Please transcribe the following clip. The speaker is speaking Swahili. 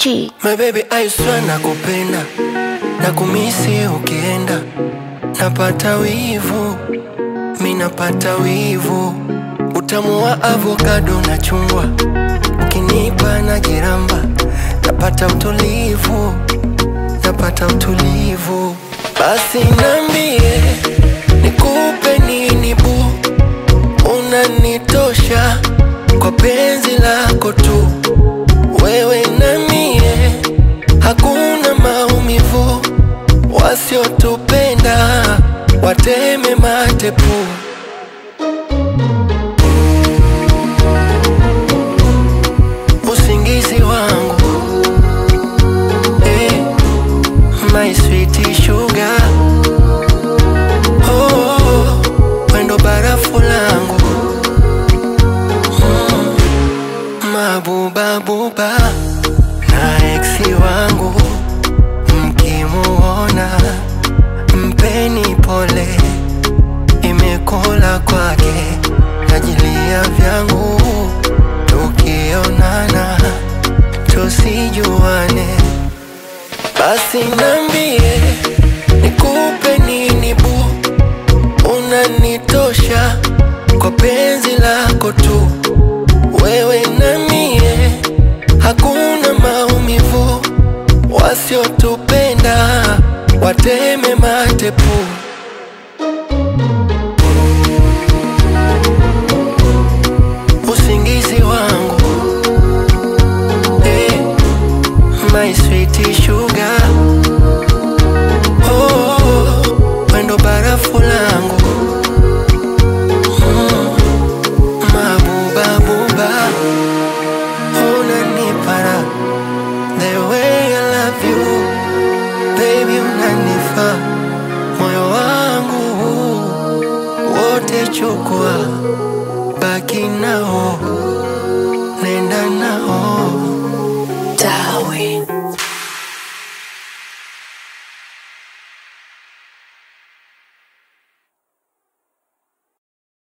T. My baby I swear nakupenda na kumisi ukienda, napata wivu, mi napata wivu, utamu wa avokado na chungwa, ukinipa na jiramba, napata utulivu, napata utulivu. Basi nambie nikupe nini bu, unanitosha kwa penzi lako tu, wewe na mie hakuna maumivu, wasiotupenda wateme matepu. Usingizi wangu eh, my sweet sugar oh, oh, oh, wendo barafu langu mm, mabubabuba na eksi wangu mkimuona mpeni pole, imekula kwake najilia vyangu, tukionana tusijuane. Basi nambie nikupe nini bu, unanitosha kwa penzi lako tu, wewe na mie hakuna maumivu, wasiotupenda wateme matepu. Usingizi wangu eh, my sweet sugar